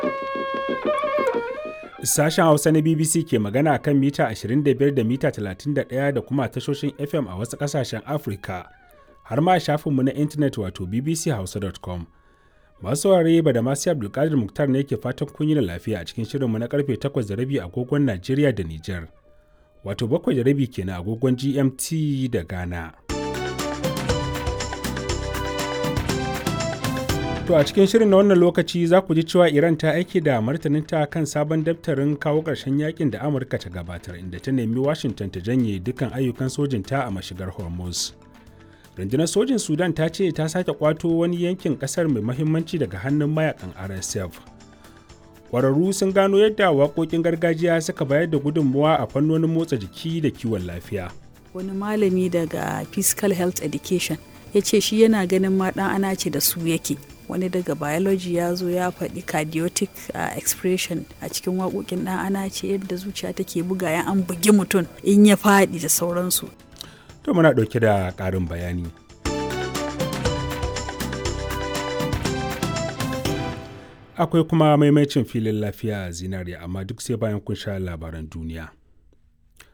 Sashen Hausa na BBC ke magana kan mita 25 da mita 31 da kuma tashoshin FM a wasu ƙasashen Afirka, har ma shafinmu na intanet wato bbchausa.com. Masu saurare ba da masu Abdulkadir Muktar ne ke fatan kun yi da lafiya a cikin shirinmu na karfe 8 da rabi agogon Najeriya da Nijar. Wato bakwai da rabi kenan agogon GMT da Ghana. To a cikin shirin na wannan lokaci za ku ji cewa Iran ta aiki da martaninta kan sabon daftarin kawo ƙarshen yakin da Amurka ta gabatar inda ta nemi Washington ta janye dukkan ayyukan sojinta a mashigar Hormuz. Rundunar sojin Sudan ta ce ta sake kwato wani yankin ƙasar mai mahimmanci daga hannun mayakan RSF. Ƙwararru sun gano yadda waƙoƙin gargajiya suka bayar da gudunmuwa a fannonin motsa jiki da kiwon lafiya. Wani malami daga Physical Health Education ya ce shi yana ganin ma ɗan ana ce da su yake. wani daga biology ya zo ya faɗi cardiotic uh, expression a cikin waƙoƙin ɗan ana ce yadda zuciya take buga ya an bugi mutum in ya faɗi da sauransu. To muna ɗauke da ƙarin bayani. Akwai kuma maimacin filin lafiya zinariya amma duk sai bayan kun sha labaran duniya.